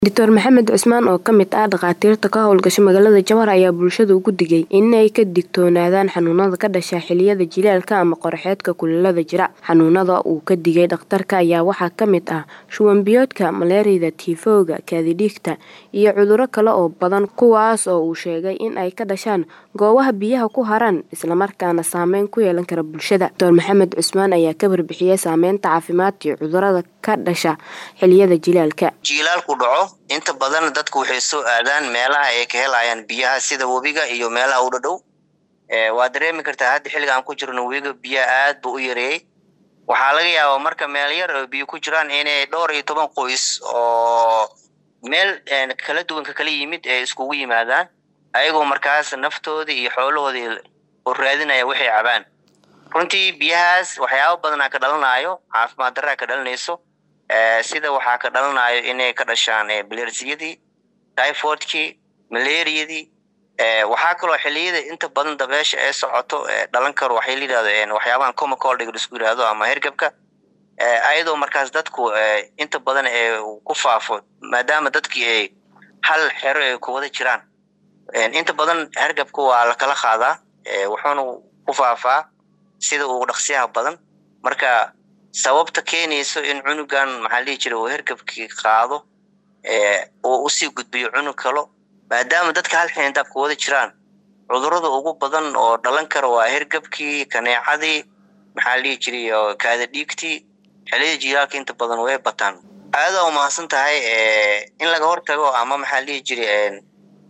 Dr Maxamed Cusmaan oo ka mid ah dhakhaatiirta ka howlgasha magaalada Jowhar ayaa bulshada ugu digay in ay ka digtoonaadaan xanuunada ka dhasha xilliyada jiilaalka ama qorraxeedka kuleelada jira. Xanuunada uu ka digay dhakhtarka ayaa waxaa ka mid ah shuban biyoodka, malaariyada, tiifowga, kaadi-dhiigta iyo cudurro kale oo badan kuwaas oo uu sheegay in ay ka dhashaan goobaha biyaha ku haran isla markaana saameyn ku yeelan kara bulshada. Dr Maxamed Cusmaan ayaa ka warbixiyay saameynta caafimaad iyo cudurrada ka dhasha xilliyada jiilaalka. jiilaalku dhaco inta badan dadku waxay soo aadaan meelaha ay ka helayaan biyaha sida webiga iyo meelaha u dhadhow waa dareemi kartaa hadda xilliga aan ku jirno webiga biyaha aad buu u yareeyey waxaa laga yaabaa marka meel yar oo biyo ku jiraan inay dhowr iyo toban qoys oo meel kala duwan ka kala yimid ee iskugu yimaadaan ayagoo markaas naftoodii iyo xoolahoodii u raadinaya waxay cabaan runtii biyahaas waxyaabo badanaa ka dhalanayo caafimaad daraa ka dhalanayso sida waxaa ka dhalanayo inay ka dhashaan balersiyadii typhoidkii malaariyadii waxaa kaloo xiliyada inta badan dabeesha ee socoto dhalan karo waxay la yidhahdo waxyaabahan comacoldga isku yidhaahdo ama hergebka ayadoo markaas dadku inta badan ee ku faafo maadaama dadkii ay hal xero ay ku wada jiraan inta badan hergebka waa lakala qaadaa wuxuuna ku faafaa sida ugu dhaqsiyaha badan marka sababta keenayso in cunugan maxaa lihi jira uu hergebkii qaado oo usii gudbiyo cunug kalo maadaama dadka hal xindaab ku wada jiraan cudurrada ugu badan oo dhalan kara waa hergebkii kaneecadii maxaa lihi jiray kaada-dhiigtii xiliyada jiilaalka inta badan way bataan aadaa umahadsan tahay in laga hortago ama maxaa lihi jiray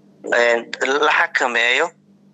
la xakameeyo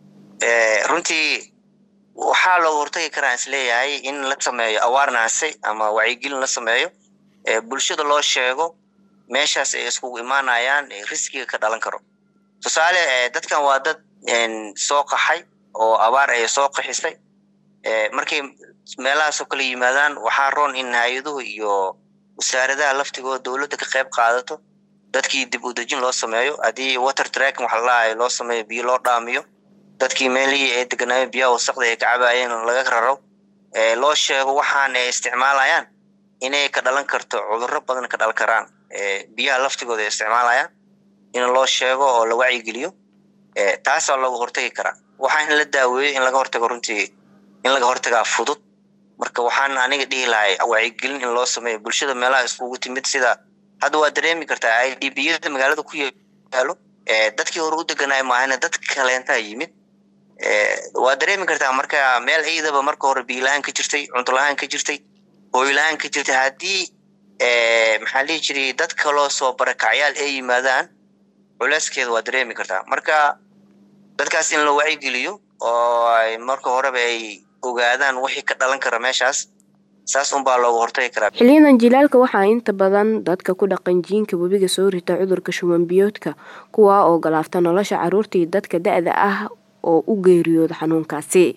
runtii waxaa looga hortagi karaa isleeyahay in la sameeyo awaarnaase ama wacyigelin la sameeyo bulshada loo sheego meeshaas ay iskugu imaanayaan riskiga ka dhalan karo tusaale dadkan waa dad soo qaxay oo abaar ay soo qaxisay markay meelahaasoo kala yimaadaan waxaa roon in hay-aduhu iyo wasaaradaha laftigooda dowladda ka qayb qaadato dadkii dib u dejin loo sameeyo haddii water tracking waxa lalahayo loo sameeyo biyo loo dhaamiyo dadkii meelihii ay deganaayeen biyaha wasaqda ay ka cabaayeen laga raro loo sheego waxaan ay isticmaalayaan inay ka dhalan karto cudurro badan ka dhalan karaan biyaha laftigooda ay isticmaalayaan in loo sheego oo la wacyigeliyo taasaa looga hortagi karaa waxaa in la daaweeyo in laga hortago runtii in laga hortagaa fudud marka waxaan aniga dhihi lahay wacyigelin in loo sameeyo bulshada meelaha iskugu timid sida hadda waa dareemi kartaa i d biyada magaalada ku yaalo dadkii hore u deganaay maahana dad kaleentaa yimid waa dareemi kartaa marka meel ciidaba marka hore biila-aan ka jirtay cunto la-aan ka jirtay hooyla-aan ka jirtay haddii maxaa lihi jiray dad kaloo soo barakacyaal ay yimaadaan culeyskeeda waa dareemi kartaa marka dadkaas in la wacyigeliyo oo ay marka horeba ay ogaadaan wixii ka dhalan kara meeshaas saas unbaa looga hortagi karaa xiliyadan jilaalka waxaa inta badan dadka ku dhaqan jiinka webiga soo rita cudurka shuban biyoodka kuwaa oo galaafta nolosha carruurta iyo dadka da-da ah oo u geeriyooda xanuunkaasi